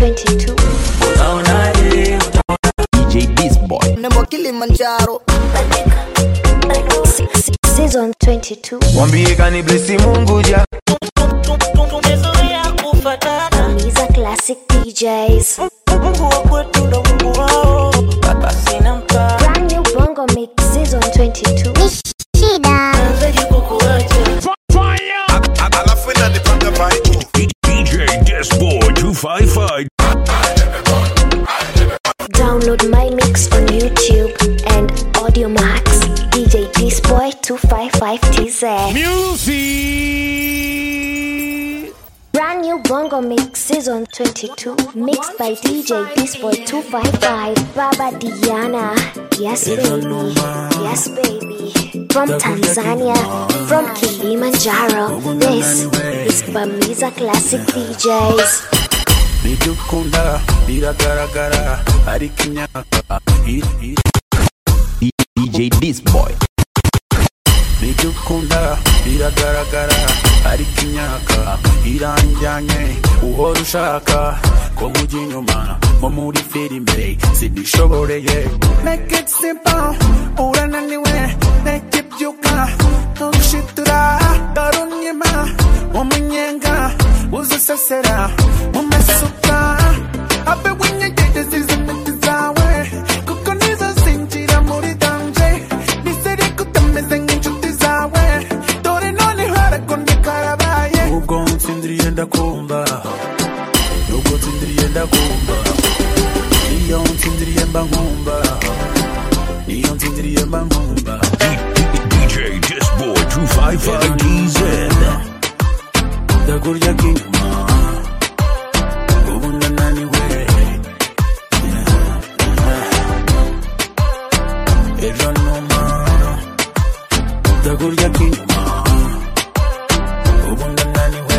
22 DJ Beast Boy. Nemo Kilimanjaro Season 22 mwambie kaniblesi mungu ja tumezoea kufatana Miza Classic DJs mungu wa kwetu ndo mungu wao sina mpa Brand new Bongo Mix Season 22 nawezaji kukuacha alafu inanipanga vibe DJ Disboy 255. Download my mix on YouTube and Audio Max DJ Disboy 255TZ Music. Brand new Bongo Mix Season 22 Mixed by DJ Disboy 255 Baba Diana Yes baby Yes baby From Tanzania From Kilimanjaro This is Bamiza Classic DJs nidukunda biragaragara ariko imyaka i- i- DJ Beast Boy. nidukunda biragaragara ariko imyaka iranjyanye uhora ushaka ko mujya inyuma nko muri filime sinishoboreye make it simple urananiwe make it byuka ntugushitura darunyima umunyenga uzisesera mu masuka abe winyegegeze izi miti zawe kuko nizo zinjira muri danje niseri kutameze nk'inshuti zawe dore none harakonye karabaye ubwo ntsindiriye ndakumva nubwo ntsindiriye ndakumva iyo ntsindiriye mba nkumva iyo ntsindiriye mba nkumva DJ Disboy 255 DZ. ndakurya k'inyuma ubu ndananiwe ejo numa ndakurya k'inyuma ubu ndananiwe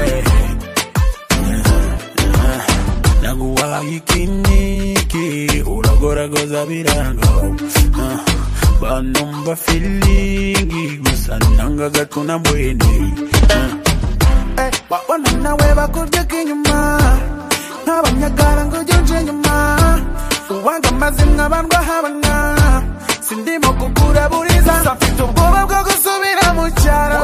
naguhaye ikiniki uragoragoza biranga banumva filingi gusa nanga gatuna mbweni Eh, wabona nawe bakurya k'inyuma nk'abanyagara ngo ujye uje inyuma uwanga amazimwe abandwa habana sindimo kugura buriza mfite ubwoba bwo gusubira mu cyaro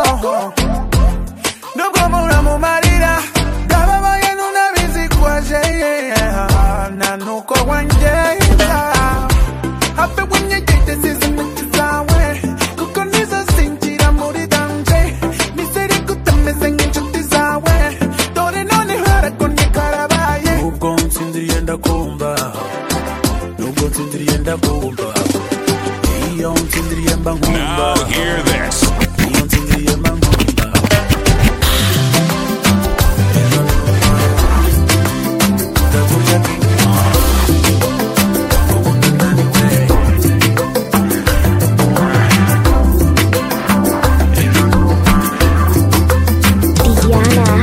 nubwo muramumarira ndababaye nunabizi kwaje nta nuko wangenda habe winyegete zizi miti zawe kuko nizo zinjira muri danje niseri kutameze nk'inshuti zawe dore none harakonye karabaye ubwo nsinziriye ndakumva nubwo nsinziriye ndakumva iyo nsinziriye mba nkumva Now hear this. iyo nsinziriye mba nkumva ndakurya k'inyuma ubu ndananiwe Diana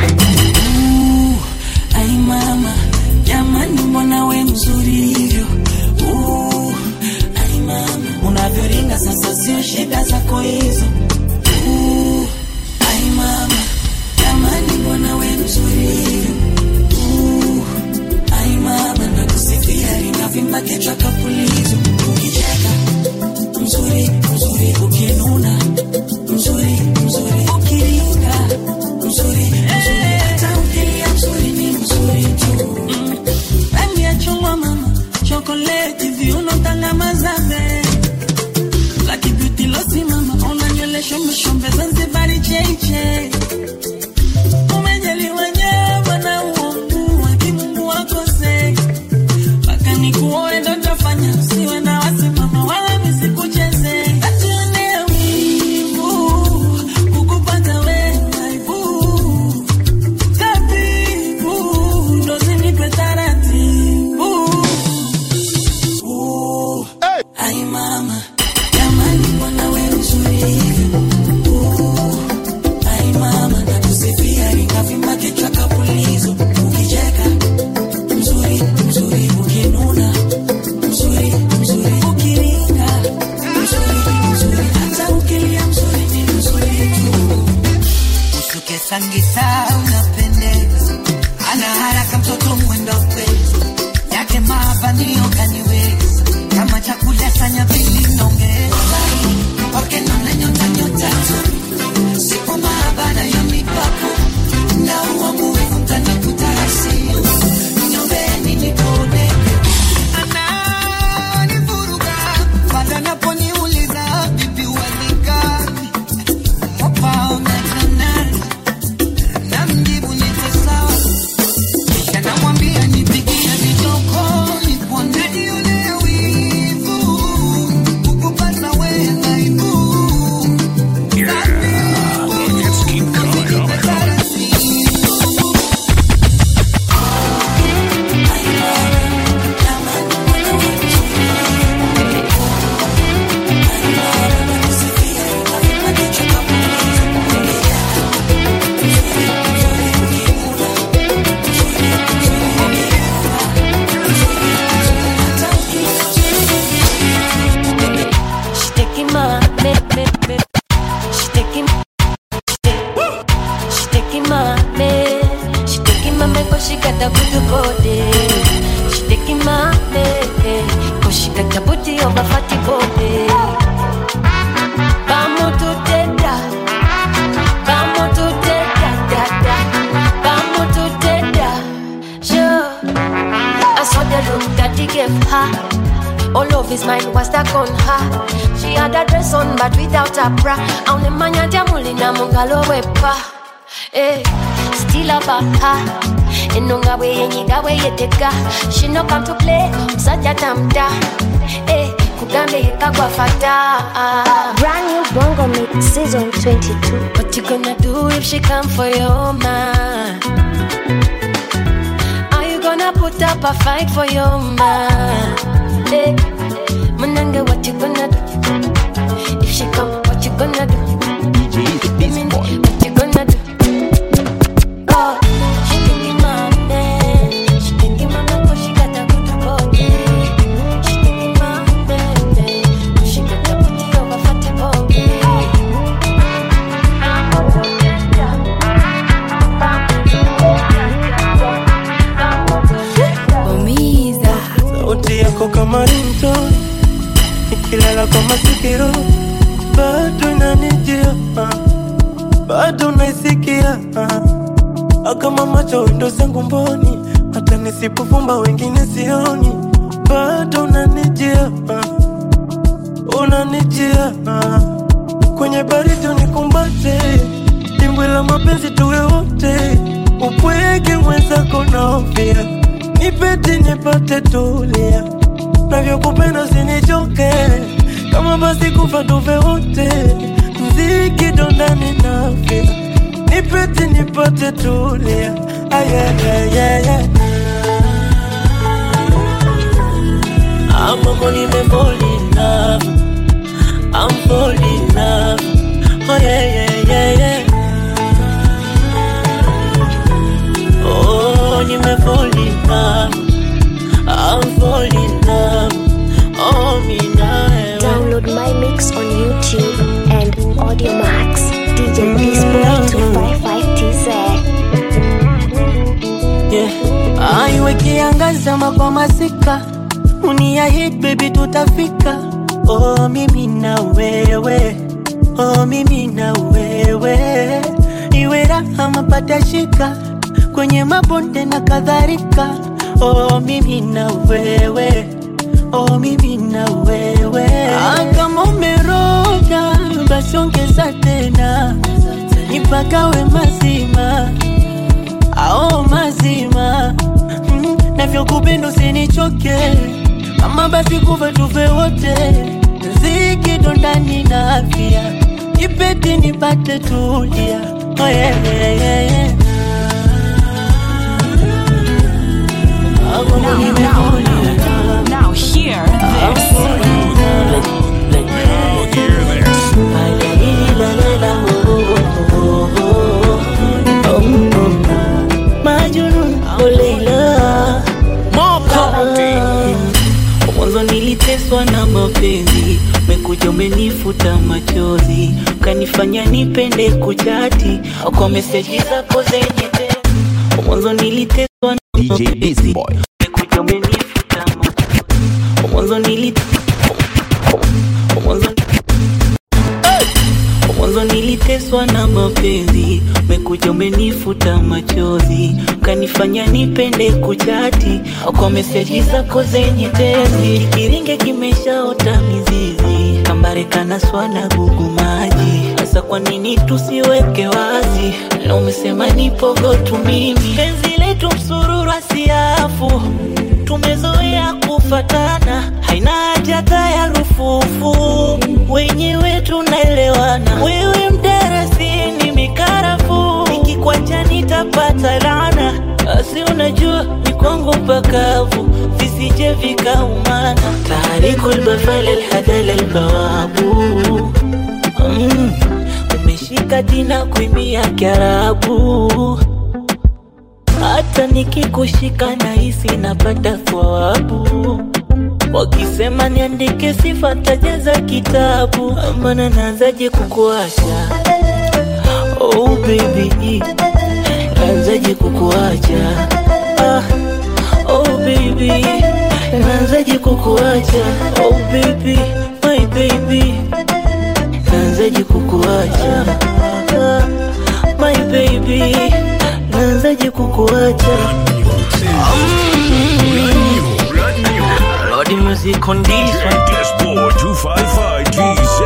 ai mama jamani mbona we mzuri hivyo Uh, ai mama unavyoringa sasa sio shida zako hizo Uh, ai mama jamani mbona we mzuri hivyo Uh, ai mama nakusifia rinavimba kichwa kapulizo ukicheka mzuri mzuri ukinuna mzuri mzuri ukiringa mzuri mzuri hata ukilia mzuri ni mzuri tu Mm. rangi ya chungwa mama chokoleti viuno tangamazave Lucky beauty losi mama ona nywele shombe shombe zanzibari cheche umejaliwa nyewe na uongo wa kimungu wakose mpaka nikuoe ndo tafanya usiwe na wasimama wala misikucheze Atuonee wivu, kukupata wewe aibu. Tabibu, ndo zinipe taratibu. Uh, my man, cause she got a good body. She taking my head, cause she got a booty of a fatty body. Vamos to teta, vamos to teta, da da. Vamos to teta, sure. I saw the look that he gave her. All of his mind was stuck on her. She had a dress on, but without a bra. Only manya jamulina mungalo wepa. Eh, still about her. Enonga we yenyiga we yeteka. She no come to play, msaja tamta. Eh, kugambe yekagwa fata. Brand new Bongo Mix Season 22. What you gonna do if she come for your man? Are you gonna put up a fight for your man? Hey, Mananga, what you gonna do? If she come, what you gonna do? DJ This Boy. What you gonna do? Oh, she thinking my man. She thinking my man 'cause she got a good body. She thinking my man. 'cause She got a booty of a fatty body. umiza sauti yako kama rinto ikilala kwa masikiro bado inanijia ah. bado naisikia ah. kama macho windo zangu mboni hata nisipofumba wengine sioni bado unanijia ah. unanijia ah. kwenye baridi unikumbate dimbwi la mapenzi tuwe wote upweke mwenzako naofia nipete nipate tulia navyokupenda sinichoke kama basi kufa tuve wote mziki dondani nafia nipete nipate tulia ayayayaya amamo nimefolina I'm falling in love. Oh yeah, yeah, yeah, yeah. Oh, nime fall in love. I'm falling in love. Oh, me now. Download my mix on YouTube and Audio Max. DJ Disboy 255TZ. Yeah. Aiwe kiangazama kwa masika uniahid baby tutafika oh, mimi na wewe oh, mimi na wewe iwe raha mapata shika kwenye mabonde na kadhalika oh, mimi na wewe oh, mimi na wewe ah, kama umeroga basi ongeza tena nipagawe mazima ao mazima mm, navyokupenda usinichoke kama basi kufa tufe wote zikido ndani na afya ipeti nipate tulia oh, yeah, yeah, yeah, yeah. Hapo nimeona. Now hear this. Now hear this. Majnun, oh Leila. Mwanzo niliteswa na mapenzi, mekuja umenifuta machozi, ukanifanya nipende kuchati kwa meseji zako zenye tena. Mwanzo niliteswa na DJ This mapenzi, Boy. mekuja umenifuta machozi. Mwanzo nilit mwanzo mwanzo niliteswa na mapenzi, mekuja umenifuta machozi, ukanifanya nipende kuchati kwa meseji zako zenye tezi. Kiringe kimeshaota mizizi, kambare kana swana gugu maji. Sasa kwa nini tusiweke wazi? Na umesema nipogo tu mimi, penzi letu msururu asiafu tumezoea kufatana, haina haja hata ya rufufu, wenyewe tunaelewana. Wewe mdarasini mikarafu, nikikwacha nitapata laana, asi unajua ni kwangu mpakavu, visije vikaumana. Tarikul bafal alhadal albawabu mm, umeshika dina kuimia Kiarabu hata nikikushika nahisi napata thawabu. Wakisema niandike sifa tajaza kitabu, maana naanzaje kukuacha? Oh baby, naanzaje kukuacha? kukuacha ah, oh baby naanzaje kukuacha oh baby my baby naanzaje kukuacha ah, my baby naanzaje kukuacha mm. Lord music on this one Dashboard 255 GZ.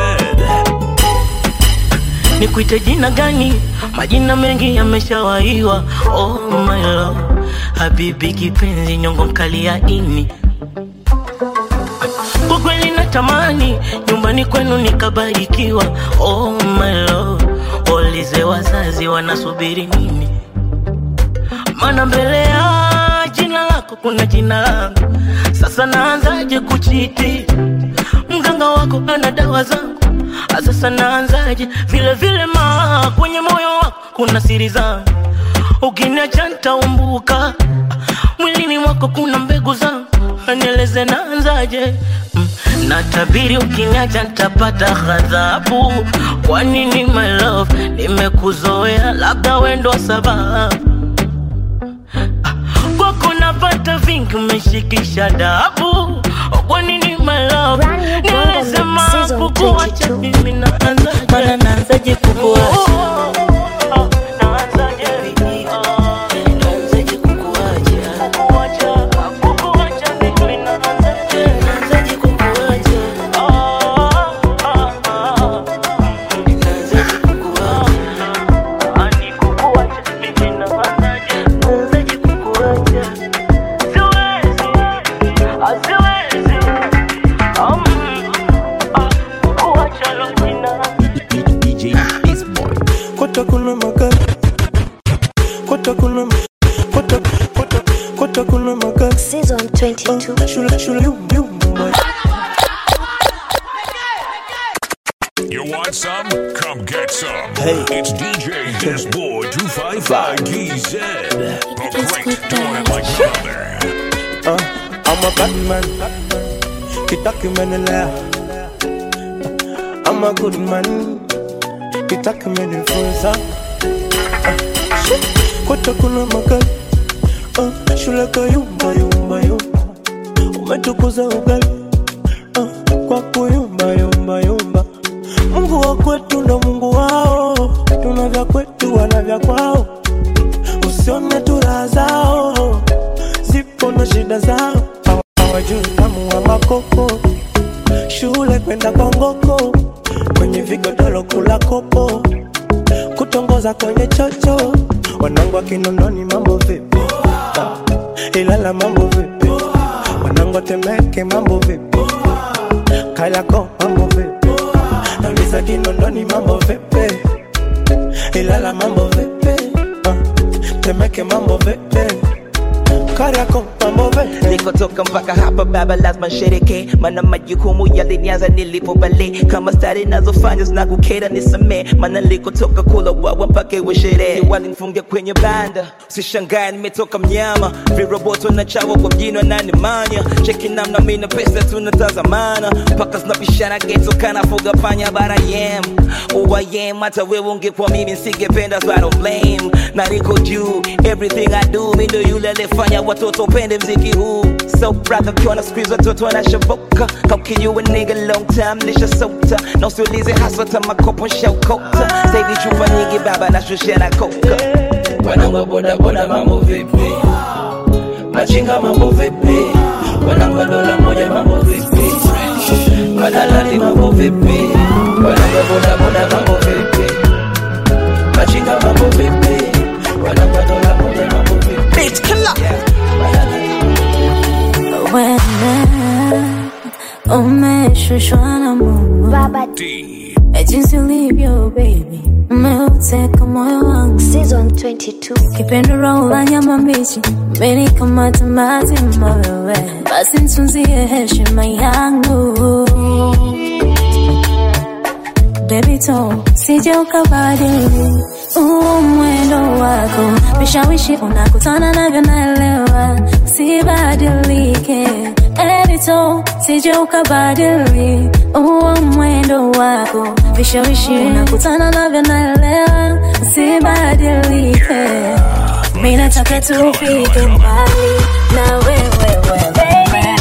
nikuite jina gani? Majina mengi yameshawaiwa. Oh my love, habibi kipenzi, nyongo mkali ya ini. Kwa kweli natamani nyumbani kwenu nikabarikiwa. Oh my love, waulize wazazi wanasubiri nini? Maana mbele ya jina lako kuna jina langu. Sasa naanzaje kuchiti? Mganga wako ana dawa zangu Ah, sasa naanzaje? Vile vile ma kwenye moyo wako kuna siri zangu, ukiniacha nitaumbuka. Ah, Mwilini mwako kuna mbegu zangu, nieleze naanzaje? Mm, Natabiri ukiniacha nitapata ghadhabu. Kwa nini my love, nimekuzoea, labda wewe ndo sababu kwako napata vingi, umeshikisha dabu. Kwa nini my love, Brand new Bongo nieleze Mix Season mambo kuacha 22. mimi naanzaje? Maana naanzaje kukuacha? Naanzaje? Naanzaje kukuacha? Kukuacha mimi naanzaje? Naanzaje kukuacha? Naanzaje kukuacha? Ani kukuacha mimi naanzaje? Naanzaje kukuacha? Siwezi, siwezi. Um, ah, kukuacha lo jina. DJ Disboy. Kota kuna magari Kota kuna Kota Kota Kota kuna magari Season 22. Shula shula yum yum boy. You want some? Come get some. Hey. It's DJ Dashboard 255 GZ. The great doing it like brother. Uh, I'm a bad man Kitaki menelea I'm a good man Kitaki menifunza Uh, shit. Kota kuna magari uh, Shule kayumba yumba yumba Umetukuza ugali uh, Kwa kuyumba yumba yumba Mungu wa kwetu ndo Mungu wao Tuna vya kwetu wana vya kwao Usione tu raha zao Zipo na shida zao Hawa- Hawajui tamu wa makoko Shule kwenda kwa ngoko Kwenye vigodoro kula kopo Kutongoza kwenye chocho Wanangu wa Kinondoni mambo vipi Ah, Ilala mambo vipi Wanangu wa Temeke mambo vipi Kayako mambo vipi Nauliza Kinondoni mambo vipi Ilala mambo vipi Ah, Temeke mambo vipi Kariako mambo vipi nilikotoka mpaka hapa baba lazima nshereke mana majukumu yalinianza nilipo bale kama stari nazofanya zinakukera nisamee mana nilikotoka kula wawa mpaka iwe sherehe walinifungia kwenye banda usishangae nimetoka mnyama viroboto na chawa kwa mjini wananimanya cheki namna mina pesa tunatazamana mpaka zinapishana geto kanafuga panya bara yem uwayem hata wewe ungekuwa mimi nsingependa so I don't blame na niko juu everything I do mi ndo yule aliyefanya watoto pende mziki huu so brother kiona squeeze watoto wanashoboka kaukijua nigga long time nishasota na usiulize haswa hata makopo nshakota sahivi chupa nyingi baba nashushia na koka wanangu bodaboda mambo vipi machinga mambo vipi wanangu dola moja mambo vipi madalali mambo vipi wanangu bodaboda mambo vipi machinga mambo vipi wanangu dola moja mambo vipi bitch killer Wena umeshushwa na Mungu Baba Eh, jinsi ulivyo baby, umeuteka moyo wangu Season 22. kipendo roho la nyama mbichi, umenikamata mazima wewe, basi nitunzie heshima yangu baby to sije ukabadili huu mwendo wako, vishawishi unakutana navyo, naelewa sibadilike. Baby to sije ukabadili huu mwendo wako, vishawishi unakutana navyo, naelewa sibadilike. Mimi nataka tufike mbali na wewe wewe baby.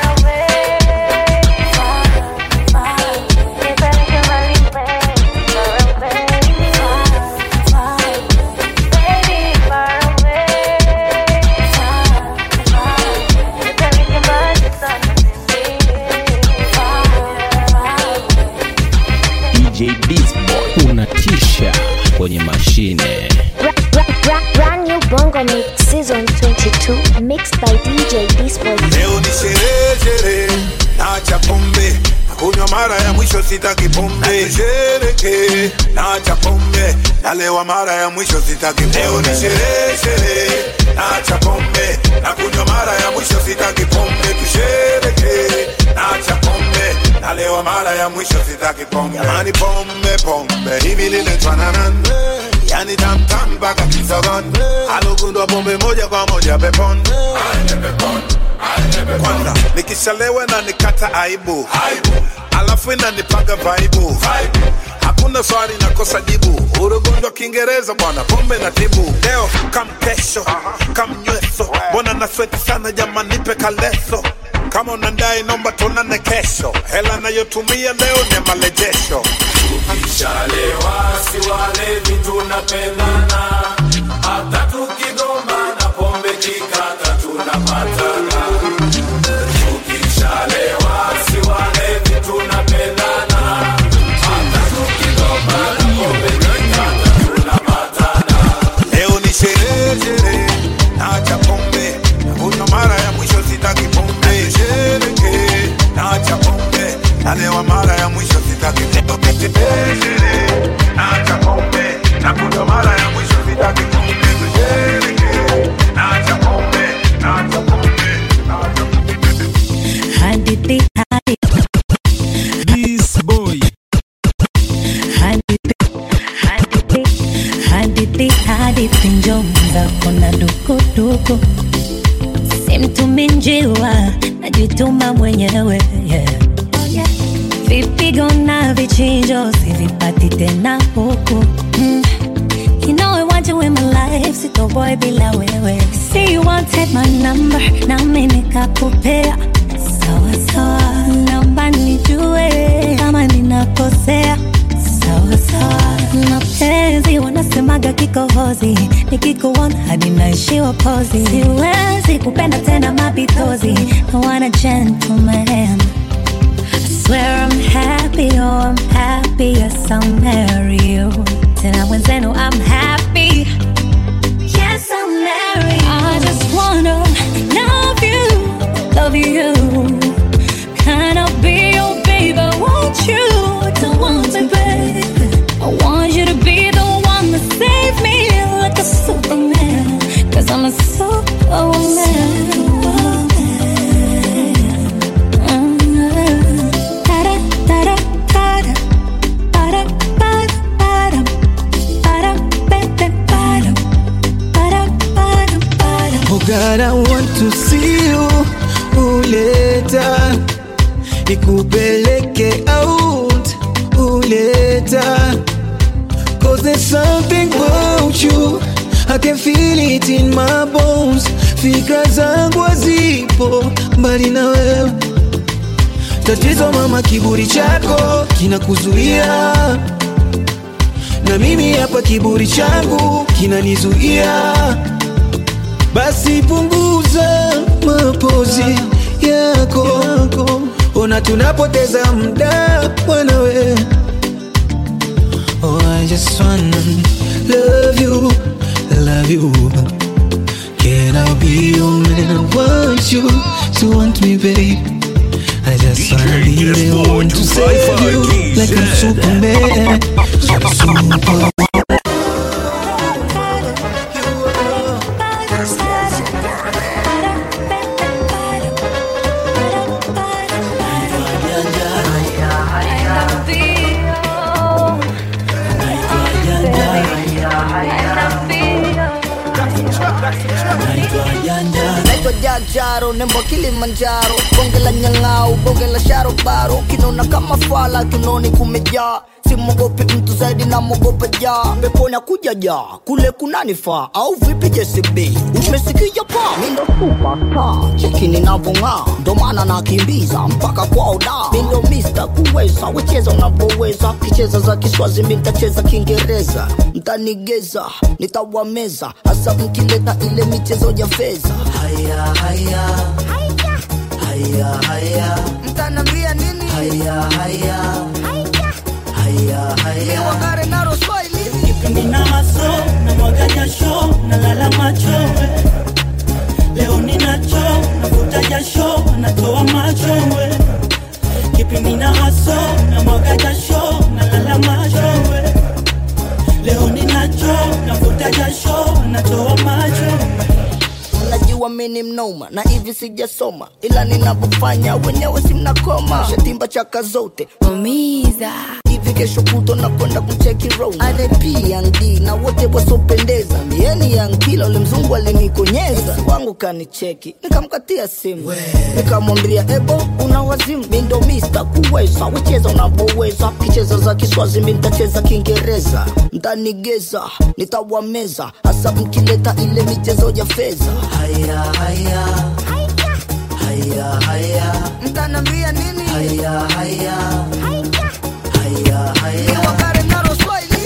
DJ Disboy unatisha kwenye mashine Brand new Bongo Mix Season 22 Mixed by DJ Disboy Leo ni sherehe sherehe, naacha pombe nakunywa mara ya mwisho, sitaki pombe. Shereke, naacha pombe nalewa mara ya mwisho, sitaki pombe. Leo ni sherehe sherehe, naacha pombe nakunywa mara ya mwisho, sitaki pombe. Tushereke, naacha pombe nalewa mara ya mwisho, sitaki pombe. Jamani, pombe pombe hivi liletwana nani? Yani tamtam mpaka kisogon, alugundwa pombe moja kwa moja peponi kwanza nikishalewa na nikata aibu alafu inanipaga vaibu hakuna swali nakosa jibu urugonjwa kiingereza bwana pombe na tibu leo kam kesho kam nyweso mbona nasweti sana jama nipe kaleso kama unandai nomba tunane kesho hela nayotumia leo ni malejesho Ukishalewa si walevi tunapendana, hata tukigombana pombe kikata tunapatana. Ukishalewa si walevi tunapendana, hata tukigombana pombe kikata tunapatana. leo ni sherehe sherehe naacha pombe nakunywa mara ya mwisho sitaki pombe shereke naacha pombe nalewa mara ya mwisho sitaki pombe Sherehe, sherehe, naacha pombe nakunywa mara ya mwisho sitaki pombe shereke naacha pombe naacha pombe naacha Hadithi hadithi This boy hadithi hadithi hadithi hadithi njomza kuna dukuduku simtumi njiwa najituma mwenyewe yeah. vipigo na vichinjo sivipati tena huku mm. You know I want you in my life, sitoboy bila wewe. See you wanted my number, nami nikakupea. Sawa sawa, naomba nijue kama ninakosea. Sawa sawa, mapenzi wanasemaga kikohozi, nikikuona hadi naishiwa pozi. Siwezi kupenda tena mapitozi, I want a gentleman. I swear I'm happy, oh I'm happy, yes I'll marry you. Tena mwenzenu I'm happy, yes I'll marry you. I just wanna love you, love you. Can I be your baby? Want you to want me, baby? I want you to be the one that save me like a superman. Cause I'm a superwoman. Oh God, I want to see you uleta nikupeleke out uleta Cause there's something about you I can feel it in my bones Fikra zangu hazipo mbali na wewe Tatizo mama, kiburi chako kinakuzuia na mimi hapa kiburi changu kinanizuia basi punguza mapozi yako, ona tunapoteza muda mwanawe. Oh, I just wanna love you, love you. Can I be your man? I want you to want me, babe. I just wanna be the one to save you like I'm Superman. Super. naitwa jajaro nembo kilimanjaro bonge la nyang'au bonge la sharobaro kinona kama fala kinoni kumejaa simwogopi mtu zaidi na mwogope ja peponi akuja ja kule kunanifaa au vipi jcb umesikia pa mindo supata cheki ninavong'aa ndo maana nakimbiza mpaka kwao da mindo mista kuweza wecheza unavyoweza kicheza za kiswazi mi ntacheza kiingereza mtanigeza nitawameza hasa mkileta ile michezo ya fedha haya haya haya haya mtanambia nini haya haya haya haya wagare naro swahili kipindi na maso na mwaga jasho na lala machowe leo ninacho navuta jasho natoa machowe kipindi na maso na mwaga jasho na lala machowe leo ninacho navuta jasho natoa machowe najua mini mnoma na hivi sijasoma ila ninavyofanya wenyewe simnakoma shatimba chaka zote umiza hivi kesho kuto nakwenda kumcheki rona rpnd na wote wasopendeza mieni yankila ule mzungu alinikonyeza Ex wangu kanicheki nikamkatia simu nikamwambia ebo una wazimu mindo mista kuweza wecheza unavyoweza kicheza za kiswazi mi ntacheza kiingereza mtanigeza nitawameza hasa mkileta ile michezo ya fedha haya haya haya haya mtanambia nini haya haya haya haya wakare naro swahili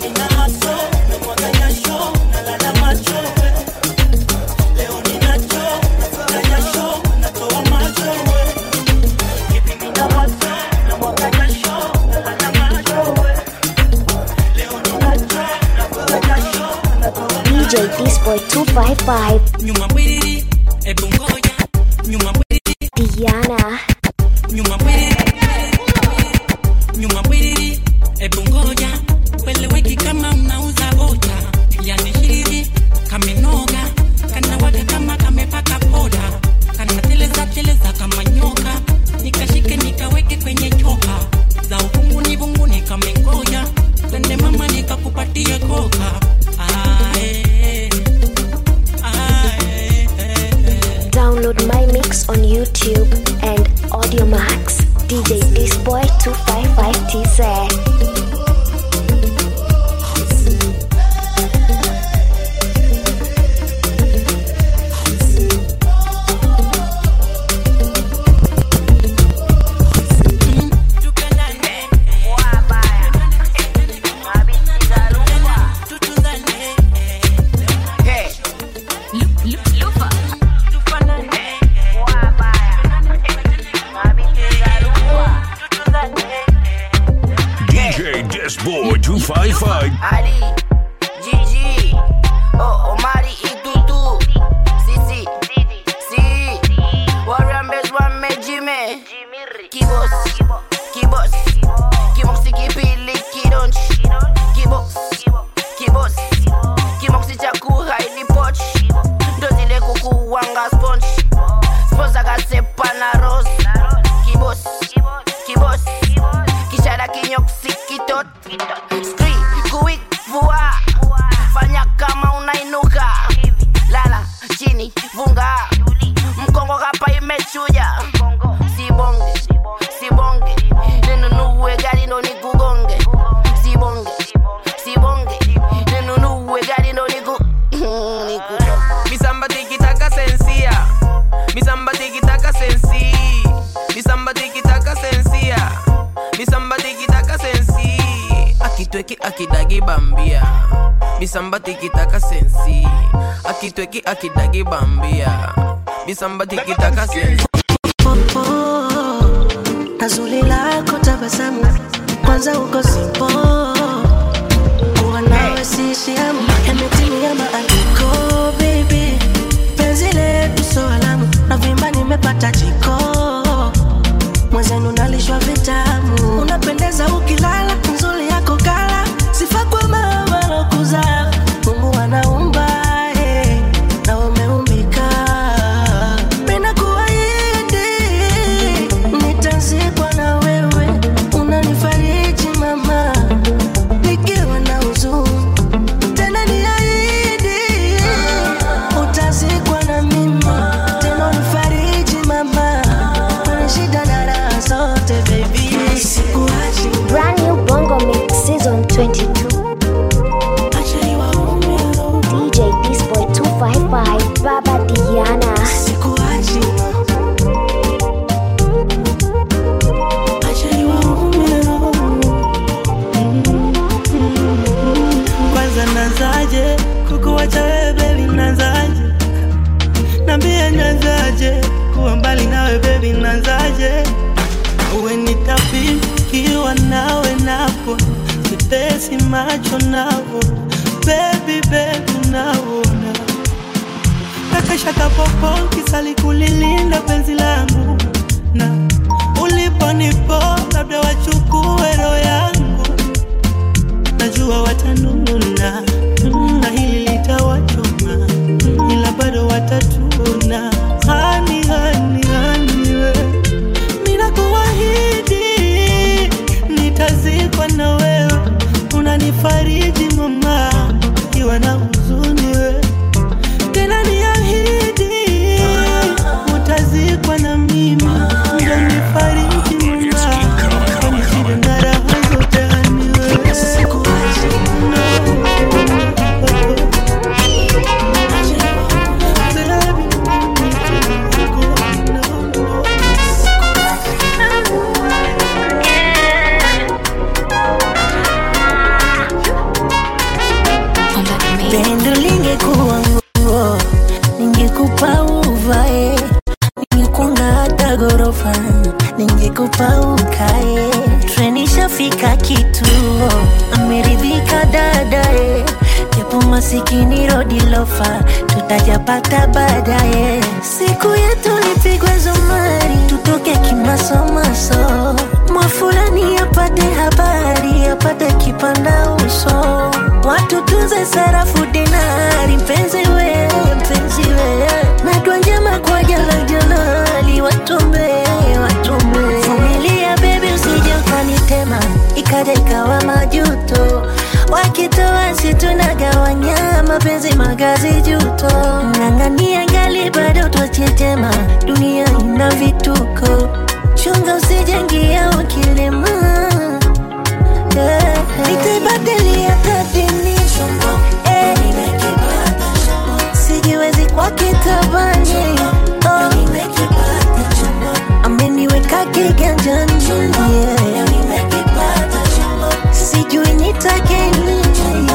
DJ Disboy 255 nyuma bwiriri ebu ngoja nyuma bwiriri Diana nyuma bwiriri nyuma bwiriri ebu ngoja kweleweki kama unauza oja yani shiriri kamenoga kanawaka kama kamepaka poda kanateleza teleza kama nyoka nikashike nikaweke kwenye choka za uvunguni vunguni kamengoja twende mama nikakupatie koka Ae, ae, Download my mix on YouTube and Audiomax. DJ Disboy 255 TZ. DJ Disboy 255. Ali, Gigi, oh, Omari Itutu, Sisi, Si, Warambes Wamejime, Kibos, Kibos, Kimoxi Kipili Kidonch, Kibos, Kibos, Kimoxi Chaku Haidi Poch, Dozile Kuku Wanga Sponge, Sponsa Kasepa na Rose, Kibos, Kibos, Kishara Kinyoxi Kitot, Skri, Kuik, Vua, Fanya kama unainuka, Lala, chini, vunga, Mkongo kapa imechuja, Sibonge, Sibonge, Ninunue gari ndo nikugonge, Sibonge, Sibonge, Ninunue gari ndo niku, niku. Misamba tikitaka sensia Misamba tikitaka sensi Misamba tikitaka sensia Misamba tikitaka sensi Akitweki akidagi bambia Misamba tikitaka sensi Akitweki akidagi bambia Misamba tikitaka sensi na zuri lako tabasamu kwanza uko simpo kuwa nawe sishiamu yametimia maandiko baby penzi letu so alamu na vimba nimepata jiko mwenzenu nalishwa vitamu unapendeza ukilala nzuri yako kala sifa kwa mama lokuza mungu anaumba eh, na umeumbika Penda kuahidi nitazikwa na wewe, unanifariji mama, nikiwa na huzuni tena navo sitesi macho navo bebi bebi naona kakesha kapopo kisali kulilinda penzi langu na uliponipo labda wachukue roho yangu najua watanuna na hili litawachoma ila bado watatuna hani hani hani we ninakuahidi nitazikwa na wewe unanifariji mama iwa na huzuni we tena niahidi utazikwa na mimi unanifariji mama kwani shida na raha zote hani wewe pendo lingekuwa nguo ningekupa uvae ningekunga hata ghorofa ningekupa ukae treni shafika kituo ameridhika dadae japo masikini rodi lofa tutajapata baadaye siku yetu lipigwe zumari tutoke kimasomaso mwafulani apate habari apate kipanda uso watu tunze sarafu dinari mpenzi we mpenzi we nadwa njema kwa jala jalali watumbe watumbe vumilia bebi usije ukanitema ikaja ikawa majuto wakitoa situnagawanya mapenzi magazi juto ng'ang'ania ngali bado twachetema dunia ina vituko chunga usijengia ukilema yeah. nitaibadilia tadini Eh. sijiwezi kwa kitabani oh. ameniweka kiganjani yeah. sijui nitake nini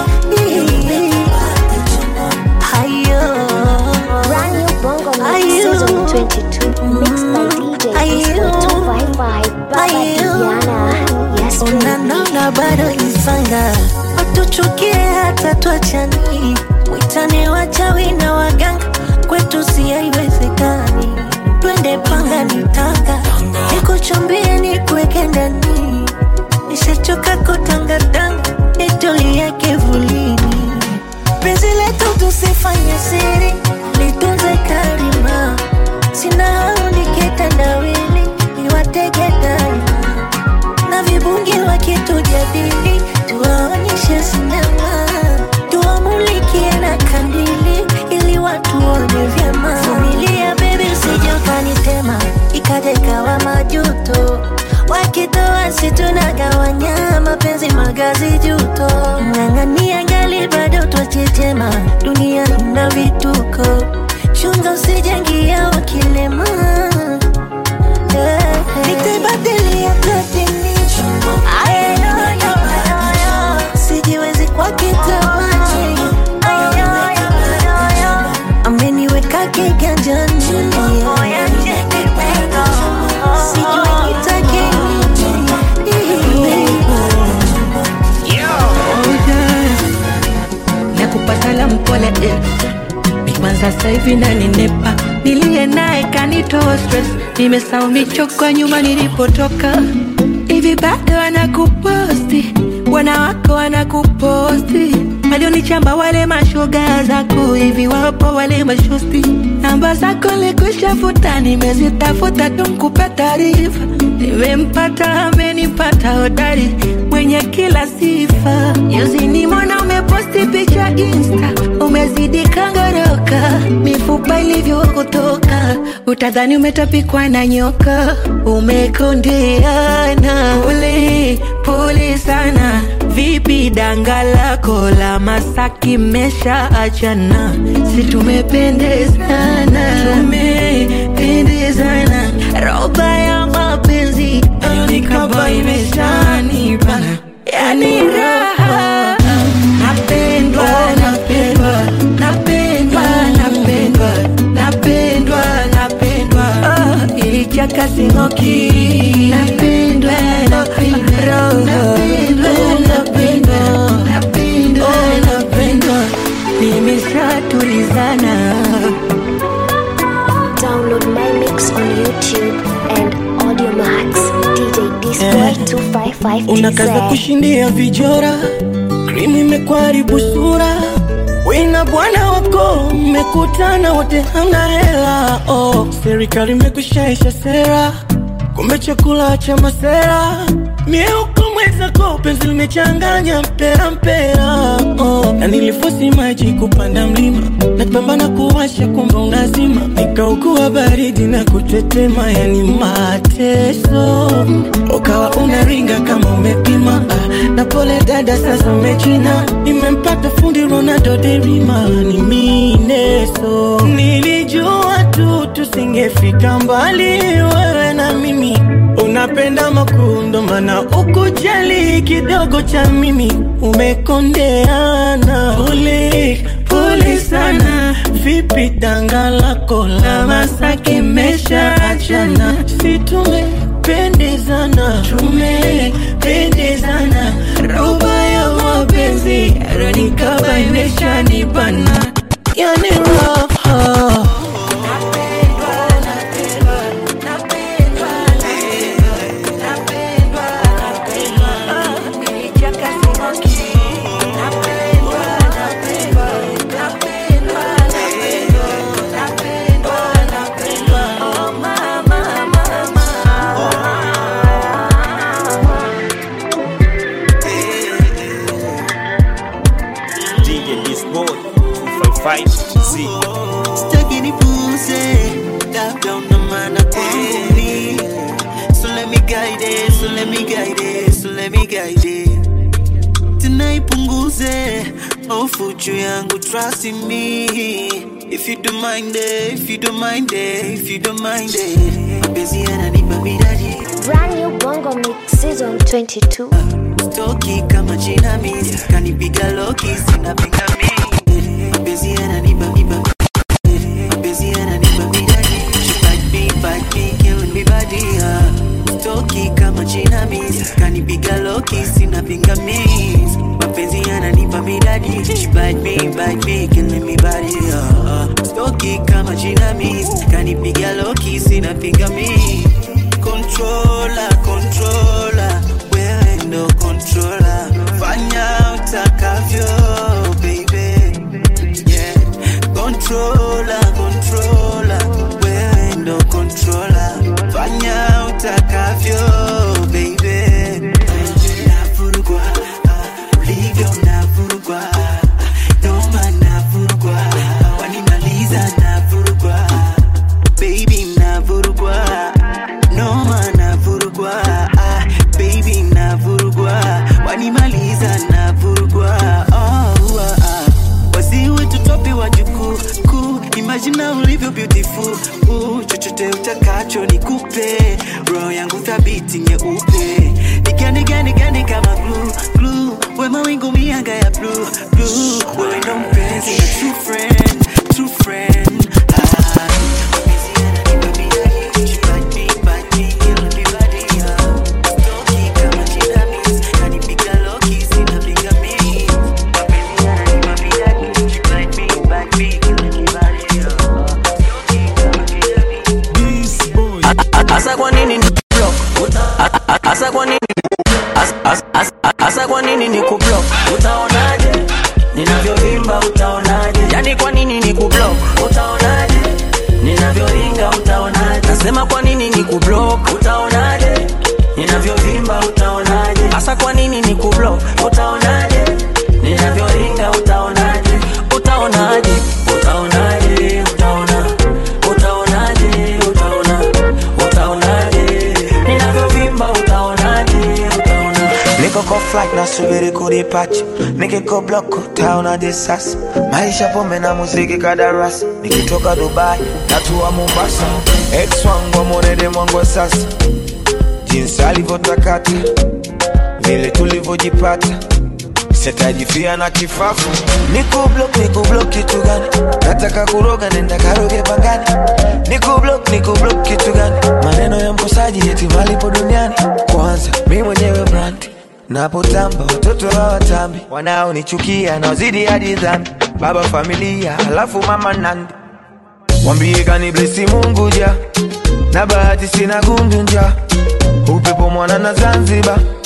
hayo Brand new Bongo Mix Season 22 Mixed by DJ Disco 255 Baba Diana Yes baby unanona bado isanga watuchukie hata twachani witane wachawi na waganga kwetu si haiwezekani twende panga nitanga nikuchumbie nikuweke ndani nishachoka kutangatanga nitulie kivulini penzi letu tusifanye siri litunze karima sina hauni kitandawili niwatege daima na vibungi wakitujadili tuwaonyeshe sinema tuwamulikie na kandili ili watu waone vyema vumilia bebi usije ukanitema ikaja ikawa majuto wakitoa situnagawanya mapenzi magazi juto ng'ang'ania ngali bado twachechema dunia ina vituko chunga usijengia ukilema yeah. nitaibadilia platini sijiwezi kwa kitamani ameniweka kiganjani sijui nitake nakupata la mpole eh. Bigman sasa hivi nanenepa, niliye naye kanitoa stress, nimesahau michoko ya nyuma nilipotoka. Hivi bado wanakuposti, bwana wako wanakuposti, walionichamba wale mashoga zako, hivi wapo wale mashosti, namba zako likushafuta, nimezitafuta tu nikupe taarifa, nimempata amenipata hodari mwenye kila sifa. Juzi nimeona umeposti picha Insta, umezidi kangoroka, mifupa ilivyokutoka, utadhani umetapikwa na nyoka, umekondeana pole pole sana. Vipi danga lako la Masaki mesha achana? Si tumependezana, tumependezana, roba ya mapenzi nikaba imeshanipana, yani raha napendwa, napendwa, napendwa, napendwa, napendwa, napendwa, oh, ilichaka sing'oki, napendwa, napendwa, napendwa unakaza kushindia vijora krimu imekwaribu sura wina bwana wako mmekutana wote hamna hela oh, serikali imekushaisha sera kumbe chakula cha masera mieuko mwezako penzi limechanganya mpera mpera oh. na nilifosi maji kupanda mlima napambana kuwasha kumbe unazima nikaugua baridi na kutetema yani mateso ukawa unaringa kama umepima ah, na pole dada sasa umechina nimempata fundi ronaldo derima ni mineso nilijua tu tusingefika mbali wewe na mimi unapenda makundo mana ukujali kidogo cha mimi umekondeana pole pole sana vipi danga lako la masake mesha achana si tumependezana tumependezana roba ya mapenzi ronikaba imeshanibana yani raha DJ this boy 255 Z Sitaki nipuse labda una maana kwangu mi. So let me guide it, so let me guide it, so let me guide it. Tena ipunguze hofu juu yangu trust in me. If you don't mind it, if you don't mind it, if you don't mind it. Mapenzi yananipa midadi. Brand new Bongo Mix Season 22. Toki kama jinamizi kanipiga loki sina pingamizi. Mapenzi yananipa miba Mapenzi yananipa midadi. She bite me, bite me, killing me body. ah. Toki kama jinamizi kanipiga loki sina pingamizi. Mapenzi yananipa midadi. She bite me, bite me, killing me body. ah. Toki kama jinamizi kanipiga loki sina pingamizi. Controller, controller, wewe ndo controller. Fanya utakavyo, baby. Yeah. Controller, controller, wewe ndo controller. Fanya utakavyo, baby. Navurugwa, ah, ulivyo navurugwa. Noma navurugwa, wanimaliza navurugwa. Baby navurugwa, noma navurugwa. Ah, baby navurugwa, wanimaliza navurugwa. Oh, ah, ah. wasiwe tutopi wa jukuu kuu imajina ulivyo beautiful uh, chochote utakacho nikupe roho yangu thabiti nyeupe nikianiganiani kama glue, glue. we mawingu mianga ya blue, blue. wewe ndo mpenzi na true friend, true friend. Ah, Asa kwa nini ni block? Asa kwa nini? Asa- asa- asa- Asa kwa nini ni kublock? Utaonaje? Ninavyovimba utaonaje? Yani kwa nini ni kublock? Utaonaje? Ninavyoringa utaonaje? Nasema kwa nini ni kublock? Utaonaje? Ninavyovimba utaonaje? Asa kwa nini ni kublock? Utaonaje? Ninavyoringa utaonaje? Utaonaje? Utaonaje? Utaona. Utaonaje? Utaona. Utaonaje? Ninavyovimba utaonaje? Utaona. Niko kwa flight nasubiri kudipacha, nikiko block utaonaje sasa? Maisha pombe na muziki kadarasi, nikitoka Dubai natua Mombasa, ex wangu amwonede mwangu wa sasa, jinsi alivyotakata, vile tulivyojipata sitajifia na kifafu. Niko block, niko block kitu gani? Nataka kuroga, nenda karoge pangani. Niko block, niko block kitu gani? Maneno ya mkosaji eti malipo duniani. Kwanza mi mwenyewe brand napotamba, watoto hawatambi, wanaonichukia naozidi hadi dhambi. Baba familia, halafu mama nandi, mwambie kaniblesi Mungu ja na bahati sina gundu nja, upepo mwana na Zanzibar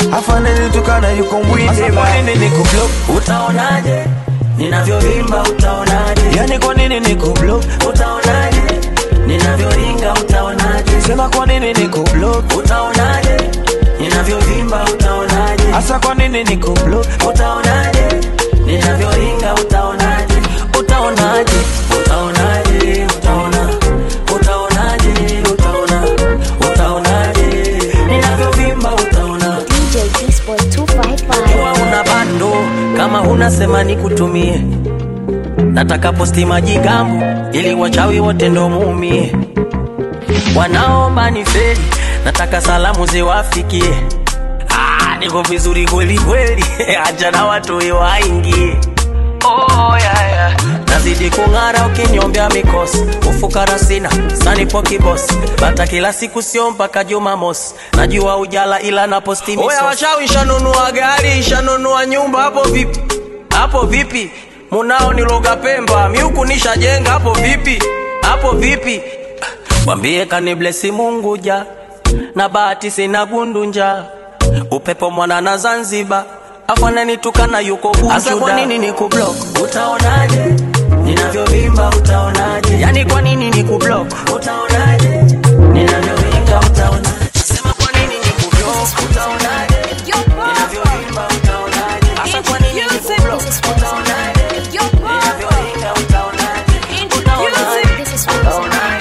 afanenitukana yuko mwinde Sasa kwa nini nikublock? Utaonaje ninavyovimba? Utaonaje? yani kwa nini nikublock? Utaonaje ninavyoringa? Utaonaje? sema kwa nini nikublock? Utaonaje ninavyovimba? Utaonaje? hasa kwa nini nikublock? Utaonaje ninavyoringa? Utaonaje? Utaonaje? Utaonaje? Utaona utaonaje? Utaona utaonaje ninavyovimba? Utaona DJ Disboy 255. Jua una bando kama unasema nikutumie, nataka posti majigambo ili wachawi wote ndo muumie, wanaomba ni feri, nataka salamu ziwafikie. Ah, niko vizuri kweli kweli, acha na watu waingie. Oh, yeah, yeah. Nazidi kung'ara ukinyombea mikosi, ufukara sina sanipo kibosi, bata kila siku sio mpaka Jumamosi, najua ujala ila na posti misosi. Oya washawi, shanunua gari, shanunua nyumba, hapo vipi? Hapo vipi? Munao niloga Pemba, miuku nishajenga, hapo vipi? Hapo vipi? Mwambie kaniblesi Mungu ja na bahati sina gunduja, upepo mwana na Zanzibar afananitukana yuko Bujuda. Asa kwa nini nikublock? Utaonaje ninavyovimba? Utaonaje? Yani kwa nini nikublock? Utaonaje ninavyovimba? Utaonaje? Sema kwa nini nikublock? Utaonaje ninavyovimba? Utaonaje? Asa kwa nini nikublock? Utaonaje ninavyovimba? Utaonaje? Utaonaje?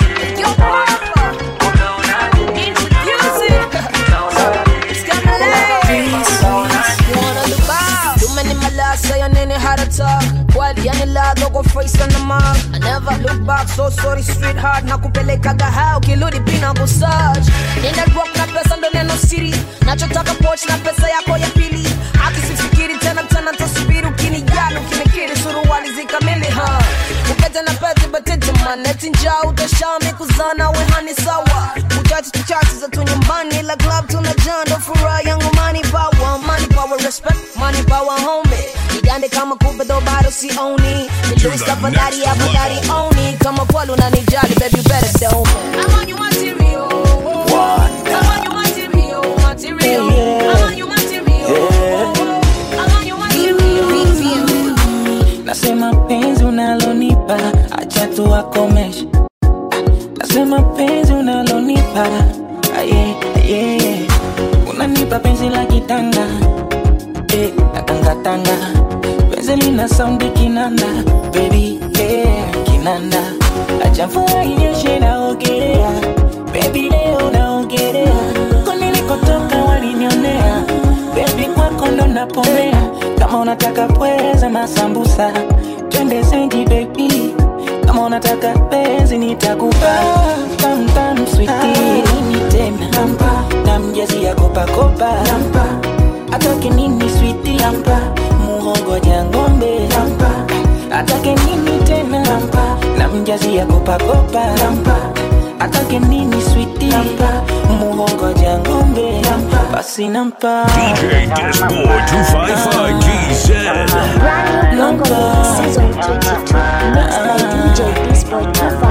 I never look back, so sorry sweetheart nakupelekaga hao kiludi pina kusaj nina rock na pesa ndo neno siri nachotaka poch na pesa yako ya pili akisifikiri tena tena tasubiri ukinijali ukinikiri suruali zikamili ha ukete na pete batete maneti njaa utashami kuzana wehani sawa uchachi tuchachi za tu nyumbani la club tunajaa ndo furaha yangu money power money power respect money power homie nigande kama kupe ndo bado sioni nilusa fadhari ya fadhari oni kama kweli unanijali baby you better do me I'm on your material I'm on your material material I'm on your material I'm on your material Nasema penzi unalonipa acha tu wakomeshe. Nasema penzi unalonipa aye aye, unanipa penzi la kitanga eh, na tanga tanga, penzi lina saundi kinanda baby yeah, kinanda acha mvua inyeshe naogelea baby leo naogelea kule nilikotoka walinionea baby kwako ndo napomea kama unataka pweza masambusa twende zenji baby kama unataka penzi nitakupa tam tam sweetie nini tena nampa namjazi ya kopa kopa nampa atake nini sweetie nampa muhogo ja ng'ombe nampa atake nini tena nampa namjazi ya kopa kopa nampa atake nini sweetie nampa muhogo ja ng'ombe nampa basi nampa DJ Disboy 255 GZ. Brand new Bongo Mix Season 22 Mixed by DJ Disboy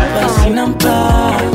255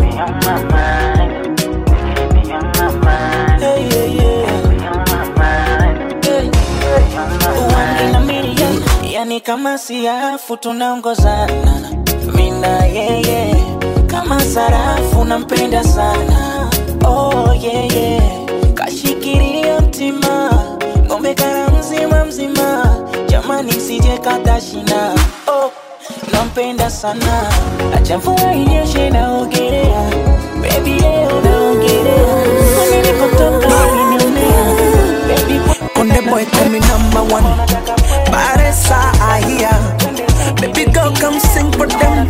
Hey, yeah, yeah. Hey. One in a million. Yani kama siafu tunaongozana mina yeye kama sarafu nampenda sana oh, yeah, yeah. kashikilia mtima ngombe kara mzima mzima jamani sije kata shina oh, nampenda sana acha mvua inyeshe naogelea bebi leo naogelea kwenye nilipotoka ulinionea bebi Konde boy call me number one. Baresa Ahia. Baby girl come sing for them.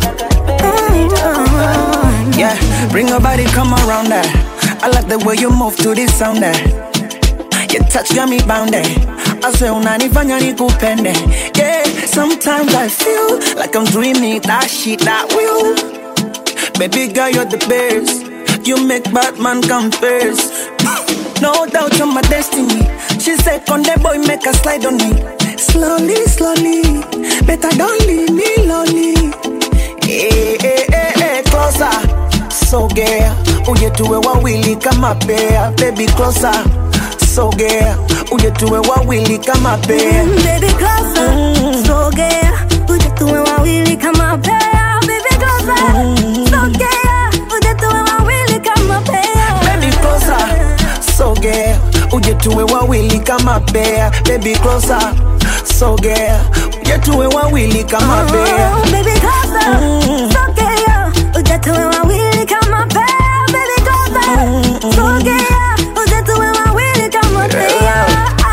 Mm, Yeah, bring your body come around there. I like the way you move to this sound there. Your touch got me bound there. I say unanifanya nikupende. Yeah, sometimes I feel like I'm dreaming that shit that will. Baby girl, you're the best. You make Batman come first. No doubt you're my destiny. She said, Conde boy, make a slide on me. Slowly, slowly. Better don't leave me lonely. Hey, hey, hey, hey, closer. Sogea. Uje tuwe wawili kama pea. Baby, closer. sogea uje tuwe wawili kama pea Baby closer, sogea, uje tuwe wawili kama pea. Baby closer, sogea, uje tuwe wawili kama pea. Baby closer, sogea uje tuwe wawili kama pea baby closer sogea uje tuwe wawili kama pea Oh, baby closer, sogea, uje tuwe wawili kama pea. Baby closer, sogea, uje tuwe wawili kama pea.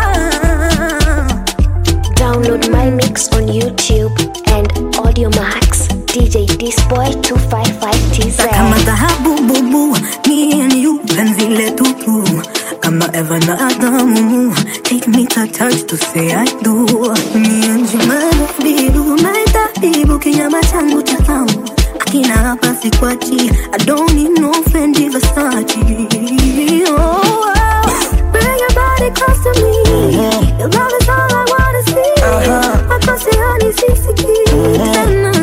Download my mix on YouTube and Audio Max. DJ Disboy 255TZ. kama dhahabu bubu me and you penzi letu tu kama Eva na Adamu take me to touch to say I do me and you my bibu my tabibu kinyama changu cha thamu akina hapa sikwachi I don't need no Fendi Versace oh, oh. bring your body close to me your love is all I wanna see akose hani sisiki tena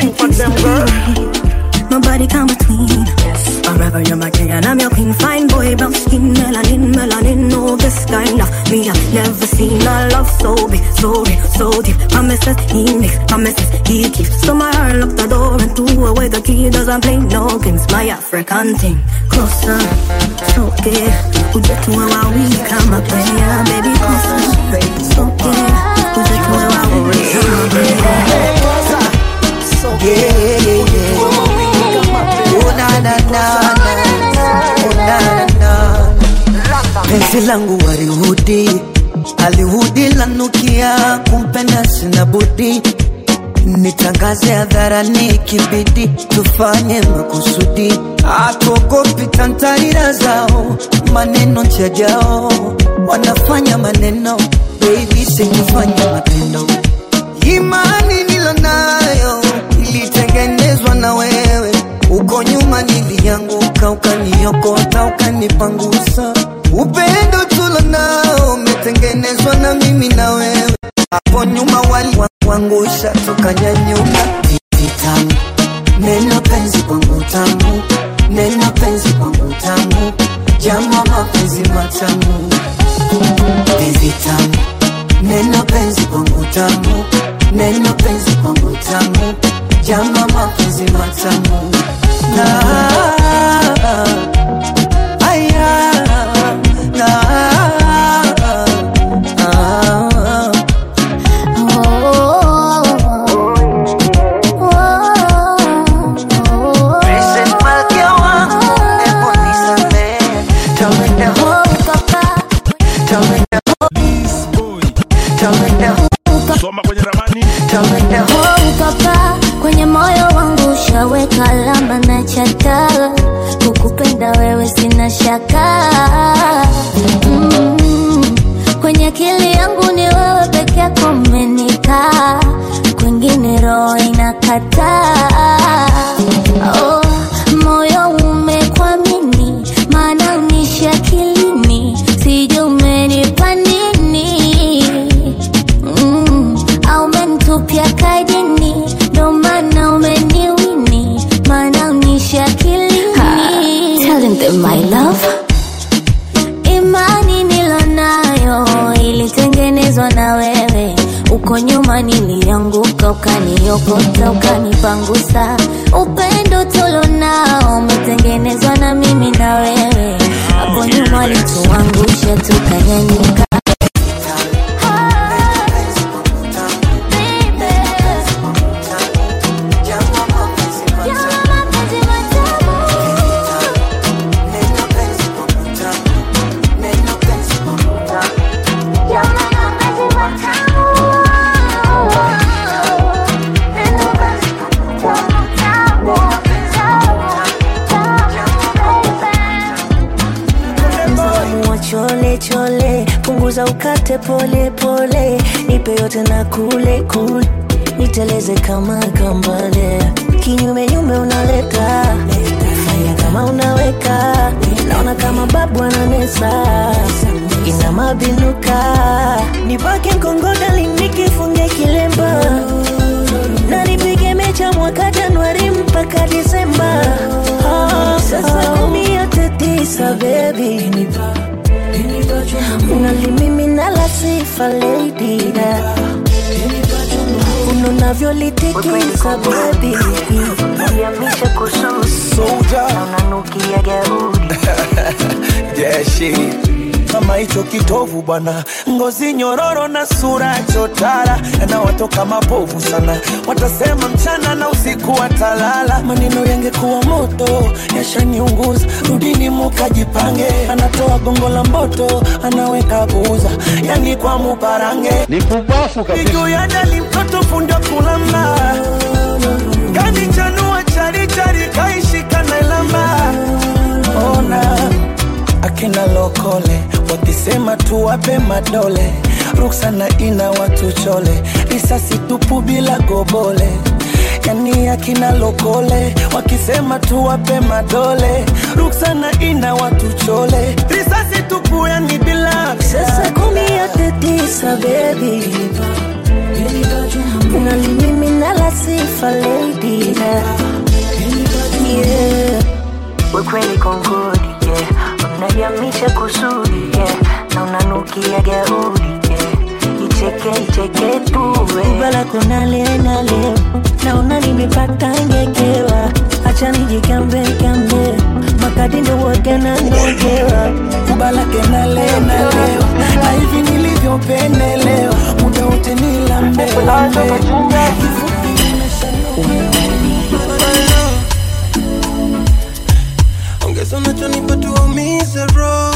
singo Nobody come between. Forever you're my king and I'm your queen. Fine boy, brown skin, melanin, melanin. No, this kind of me I've never seen a love so big, so real, so deep. Promises he makes, promises he keeps. So my heart locked the door and threw away the key. Doesn't play no games. My African thing closer, so good. Uje tuwe wawili kama player, baby closer, so good. Uje tuwe wawili kama player. Yeah, yeah, yeah. Oh, na, na, na, na. Oh, na, na, na. penzi langu warihudi alihudi lanukia kumpenda sina budi nitangaze hadharani kibidi tufanye makusudi atuogopi tantarira zao maneno chajao wanafanya maneno baby sikufanya matendo imani nilonayo ilitengenezwa na wewe uko nyuma nilianguka ukaniokota ukanipangusa upendo tulo nao umetengenezwa na mimi na wewe hapo nyuma waliwangusha tukanyanyuka vitamu neno penzi kwangu tamu neno penzi kwangu tamu jama mapenzi matamu penzi tamu neno penzi kwangu tamu neno penzi kwangu tamu jama mapenzi matamu na aya na ah, Princess Malkia wangu, hebu nisamehe. Tell me the whole Tell me the Tell me the Soma kwenye ramani. Tell me the Oh, papa, kwenye moyo wangu ushaweka alama na chata, kukupenda wewe sina shaka mm. Kwenye akili yangu ni wewe peke yako umenikaa, kwingine roho inakataa. Oh, moyo umekwamini, maana unishi akilini, sijui umenipa nini mm, au umenitupia kajini, ndo maana umeniwini, maana unishi akilini. Telling them my love imani nilonayo ilitengenezwa na wewe uko nyuma nilianguka ukaniokota ukanipangusa upendo tulonao umetengenezwa na mimi na wewe hapo nyuma walituangusha tukanyanyuka Mwa chole chole, punguza ukate pole pole, nipe yote na kule kule, niteleze kama kambale, kinyume nyume unaleta fanya kama unaweka, naona kama babu ananesa, ina mabinuka, nipake mkongoda linikifunge kilemba, na nipige mecha mwaka Januari mpaka Disemba. Ah, sasa kumi yote tisa baby unalimimina la sifa lady unanavyolitikisa bebi yamisha kususi na unanukia gaudi jeshi kama hicho kitovu bwana, ngozi nyororo na sura chotara, yanawatoka mapovu sana, watasema mchana na usiku watalala. Maneno yangekuwa moto yashaniunguza, rudini mukajipange. Anatoa gongo la mboto, anaweka buza, yani kwa muparange ni kubafu kabisa. Juu ya dali mtoto fundo kulamba, kanichanua charichari kaishika na ilamba, ona akina lokole wakisema tuwape madole ruksana ina watu chole risasi tupu bila gobole yani akina lokole wakisema tuwape madole ruksana ina watu chole risasi tupu yani bila sasa kumi yote tisa bebi unalimimina la sifa lady yeah. wekweli kongodi yeah. unajamisha kusudi yeah. na unanukia gaudi yeah. icheke icheke tuwe bala kuna leo na leo naona nimepata ngekewa acha nijikambe kambe makadi ndo wote nangojewa kubalake na leo na leo na hivi nilivyopendelewa muda wote ni lambe lambe ongeza unachonipa tuumize roho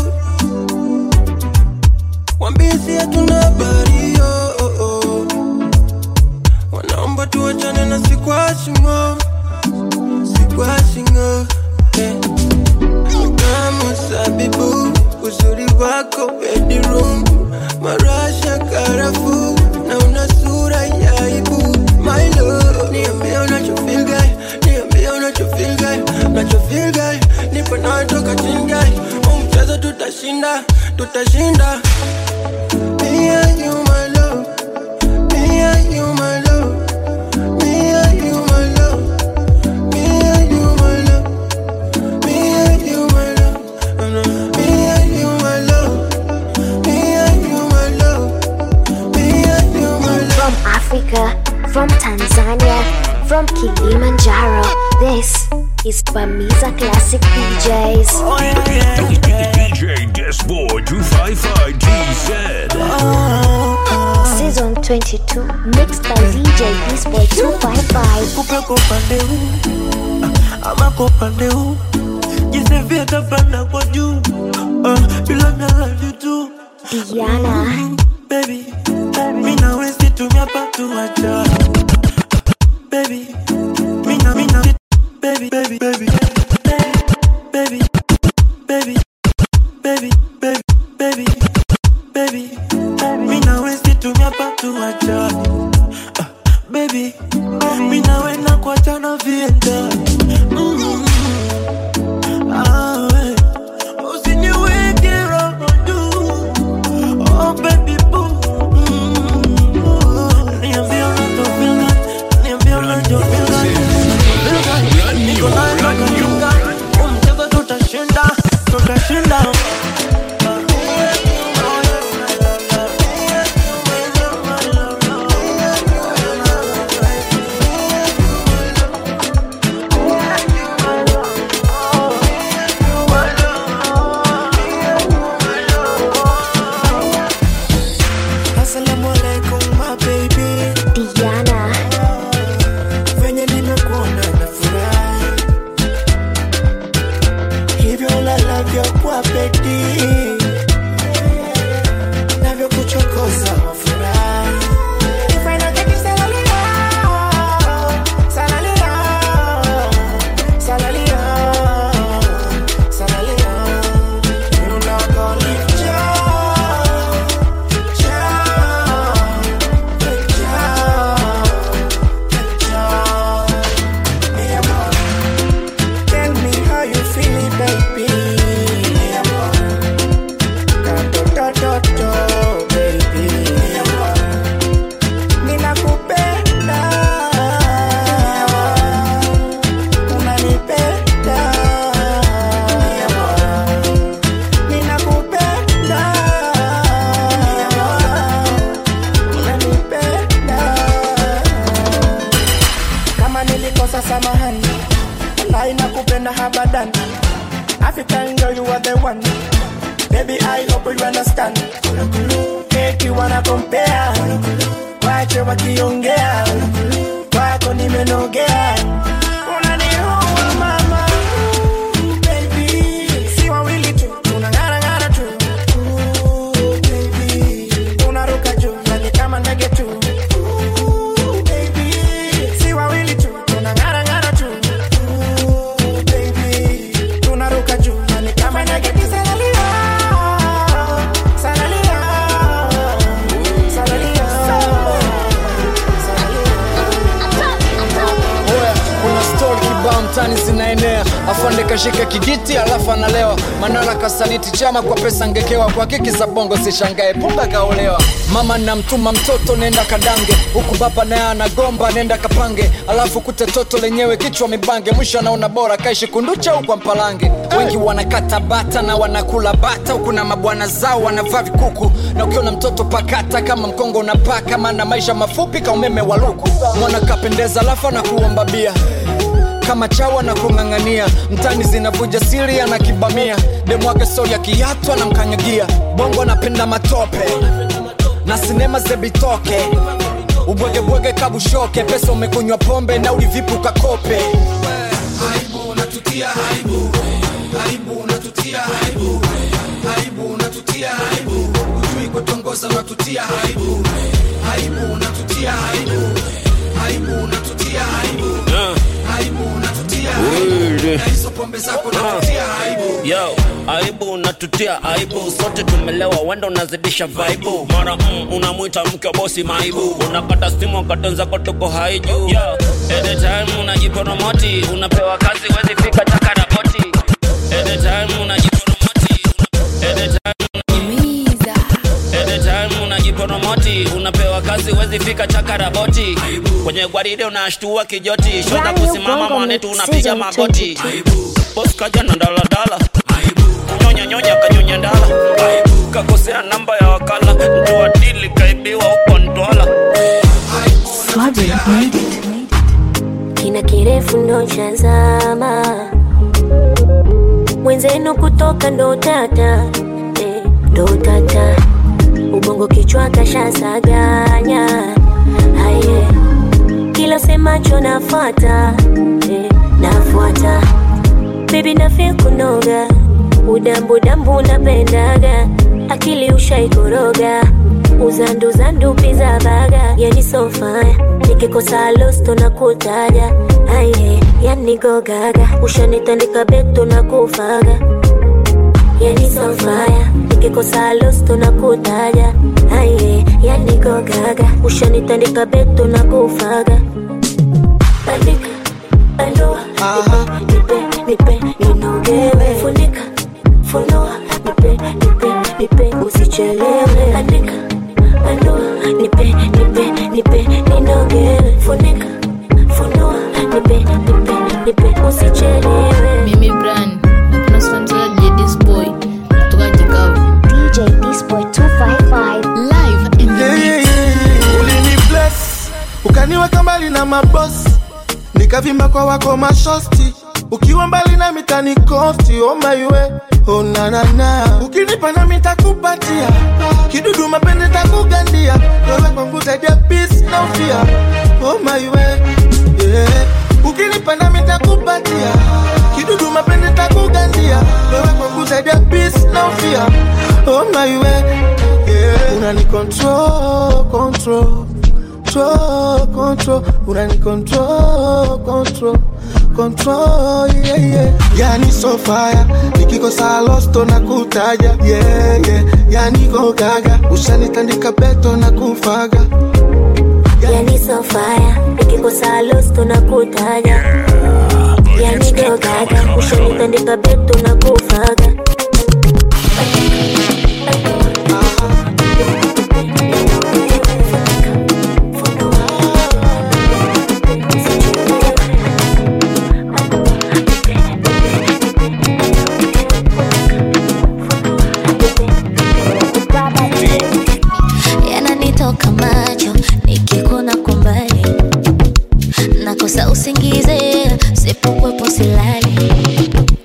wambisi hatuna habari yo oh, oh. wanaomba tuachane na sikwashingo sikwashingo yeah. kama sabibu uzuri wako bedroom marasha karafu na una sura ya aibu my love niambie unachofeel guy niambie unachofeel guy unachofeel guy nipo nawe toka chini guy huu mchezo tutashinda tutashinda me and you my love me and you my love me and you my love me and you my love me and you my love me and you my love me and you my love me and you my love From Africa, from Tanzania, from Kilimanjaro, this is Bamiza Classic DJs. DJ Disboy 255 GZ. Season 22, mixed by DJ Disboy 255. upepo upande huu ama kwa upande huu jinsi vyatapanda kwa juu uh, bila nalali tu Diana baby mi nawe situmia patuacha baby mina mina baby baby baby baby baby baby baby baby baby mi nawe situmia patuacha baby mi nawe na kuachana vienda mm. ah, we. usiniweke roho juu oh baby boo mm. niambie unavyofeel that. niambie unavyofeel that. Feel that. Niko nawe mpaka nyonga. Huu mchezo tutashinda tutashinda Assalamu alaikum my baby Diana venye nimekuona na furahi hivyo lalavyo kwa bedi navyokuchokoza wafurahi If I don't get you, salalia, salalia, salalia, salalia. You not gonna leave joy, joy, Tell me how you feel, baby. Da, da, da, da, baby. Ramadan. African girl, you are the one. Baby, I hope you understand. Make you wanna compare. Wache wakiongea. Kwako nimenogea. Unaniua mama. Baby, si wawili tu. Tunang'ara ng'ara tu. Baby, tunaruka juu. Yani kama ndege tu. Baby, si wawili tu. Tunang'ara ng'ara tu. Baby, tunaruka juu. Yani kama ndege tu. Salalia, salalia, salalia. Oya, kuna stori kibao mtani zinaenea, afande kashika kijiti alafu analewa. Manara kasaliti chama kwa pesa ngekewa, kwa kiki za bongo sishangae, pumba kaolewa. Mama namtuma mtoto nenda kadange, huku baba naye anagomba nenda kapange, alafu kute toto lenyewe kichwa mibange, mwisho anaona bora kaishi kunducha huko mpalange. Wengi wanakata bata na wanakula bata, huku na mabwana zao wanavaa vikuku, na ukiona mtoto pakata kama mkongo unapaka, maana maisha mafupi ka umeme wa luku. Mwana kapendeza alafu anakuomba bia kama chawa na kung'ang'ania mtani zinavuja siri anakibamia demwake sori ya kiatu anamkanyagia bongo anapenda matope na sinema zebitoke ubwegebwege kabushoke pesa umekunywa pombe na ulivipu kakope aibu unatutia aibu aibu unatutia aibu aibu unatutia aibu ujui kutongoza unatutia aibu aibu unatutia aibu aibu unatutia aibu aibu unatutia aibu na hizo pombe zako unatutia aibu yo aibu unatutia aibu sote tumelewa wenda unazidisha vaibu mara mm, unamwita mke wa bosi maibu unakata simu wakati zako tuko haiju yo anytime unajiporomoti unapewa kazi wezi fika takaraboti anytime unajiporomoti anytime anytime unajiporomoti unapewa kazi wezi fika chakaraboti kwenye gwaride unashtua kijoti shoza Brand new kusimama Bongo mwanetu Mix unapiga Season magoti 22. bos kaja na daladala kunyonya nyonya kanyonya ndala kakosea namba ya wakala mtu wa dili kaibiwa huko ntwala kina kirefu ndo chazama mwenzenu kutoka ndo tata eh, ndo tata ubongo kichwa kashasaganya aye kila semacho nafuata eh, nafuata bebi nafia kunoga udambudambu napendaga akili ushaikoroga uzanduzandu piza baga yani sofaya nikikosa losto na kutaja aye yani gogaga ushanitandika beto na kufaga yani sofaya nikikosa losto na kutaja aye yani gogaga ushanitandika beto na kufaga andika andua nipe nipe nipe ninogewe funika funua nipe nipe nipe usichelewe andika andua nipe nipe nipe ninogewe funika funua nipe nipe nipe usichelewe mimi bran napenda sponsored ya this boy kutoka Chicago DJ Disboy 255 live in the Yeah, yeah, mix yeah. ulini bless ukaniweka mbali na mabosi nikavimba kwa wako mashosti ukiwa mbali na mitani kosti omaiwe onanana ukinipa na mitakupatia kidudu mapende takugandia wewe kwangu zaidi ya peace na ufia omaiwe yeah. ukinipa na mitakupatia kidudu mapende takugandia wewe kwangu zaidi ya peace na ufia omaiwe yeah. unani control control control control unani control control control yeah yeah yani so fire nikikosa losto na kutaja yeah yeah yani go gaga ushanitandika beto na kufaga yani sofaya nikikosa losto na kutaja yani gogaga ushanitandika beto na kufaga yananitoka macho nikikuna kumbali nakosa usingize sipokwepo silali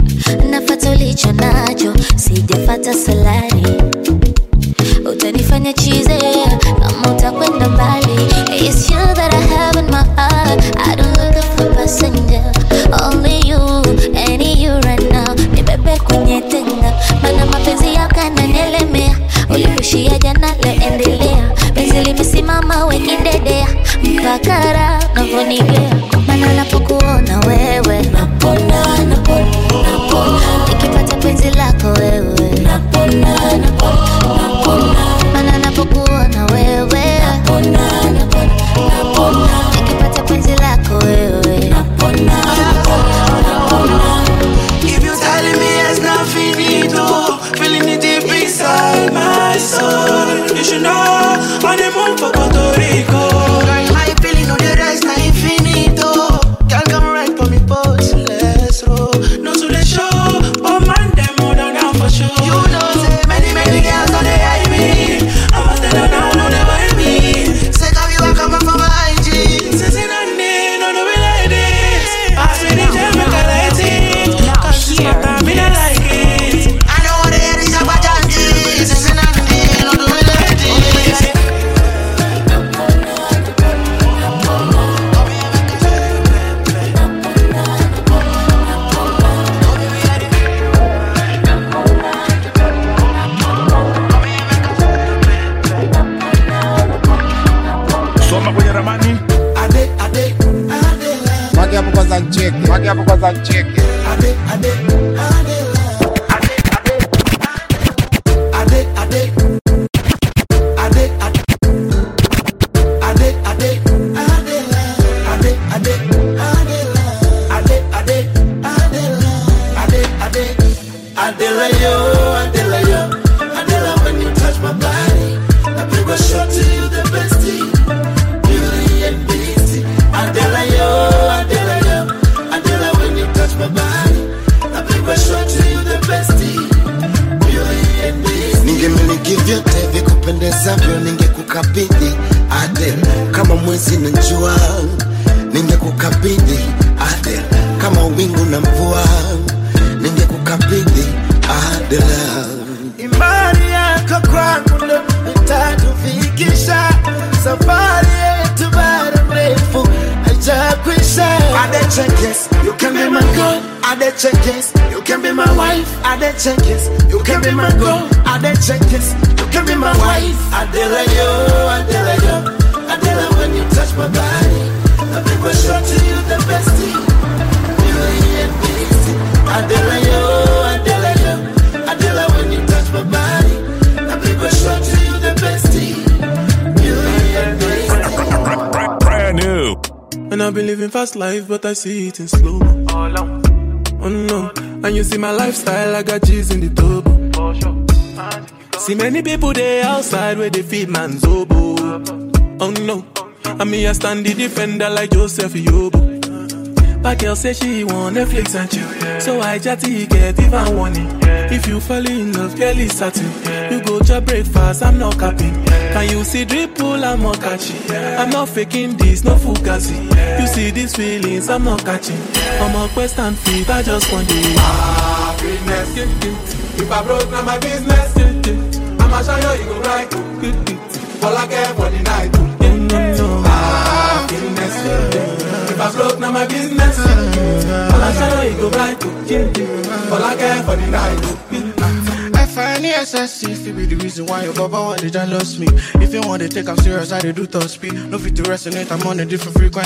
hata salari utanifanya chize kama utakwenda mbali It's you that I have in my heart I don't look for passenger Only you, any you right now Nibebe kwenye tenga Mana mapenzi yako yananielemea Ulipushia jana leo endelea Penzi limesimama wekidedea Mpaka raha unavyonigea Mana napokuona wewe Napona, napona, napona Nikipata penzi lako wewe Napona, napona, napona Mana napokuona wewe Napona, napona, napona Nikipata penzi lako wewe Napona, napona, napona If you telling me it's not finito, feeling it deep inside my soul. You should know on the move for Puerto Rico. Girl, my feeling on the rest not infinito. Girl, come right for me, pose, let's roll. No to the show, but man, them more than down for sure. You know, say many, many girls on the high me. I'm a tell now, no, they buy me. Say, come you come up from my IG. Say, say, no, no, no, be like this. I see the gem, make I light it. Cause it's not time, me not like it. I know what it is about Janji. Say, say, no, no, no, be like this. soma kwenye ramani Ade, ade, ade, wake hapo kwanza ncheke wake hapo kwanza ncheke ade, ade, ade, ade, ade, ade, ade. Ade, ade, ade, ade, ade, ade, ade, ade, ade, ade. Adela, yo, Adela, yo, Adela, when you touch my body, I bring a shot to you, the bestie, beauty and beastie. Adela, yo, Adela, yo, Adela, when you touch my body, I bring a shot to you, the bestie, beauty and beastie. ningemiliki vyote vikupendezavyo ningekukabidhi Adel kama mwezi na jua ningekukabidhi Adel kama wingu na mvua ningekukabidhi Adel Imani yako kwangu ndo itatufikisha safari yetu bado mrefu haijakwisha. Adechekes, you can be my girl. Adechekes, you can be my wife. Adechekes, you can be my girl. Adechekes, you can be my wife. Adela yo, Adela yo, Adela when you touch my body, I bring a shot to you the bestie, beauty and beastie. Adela yo, Adela yo, Adela when you touch my body, I bring a shot to you the bestie, beauty and beastie. brand new And I've been living fast life, but I see it in slow. Oh no, and you see my lifestyle, I got G's in the turbo. See many people there outside where they feed man's oboe. Oh no, and me I stand the defender like Joseph Yobo. But girl say she want Netflix and chill, so I chatty get even warning. If you fall in love, girl is certain. You go to breakfast, I'm not capping. Can you see dripple, I'm not catching. I'm not faking this, no fugazi. You see these feelings, I'm not catching. I'm a quest and feet, I just want the happiness. If I broke, now my business. I'ma show you, you go right. All I care for the night. Happiness. If I broke, now my business. I'ma show you, you go right. All I care for the night. I find the SSC if be the reason why your baba want to jealous me. If you want to take I'm serious, I dey do top speed. No fit to resonate, I'm on a different frequency.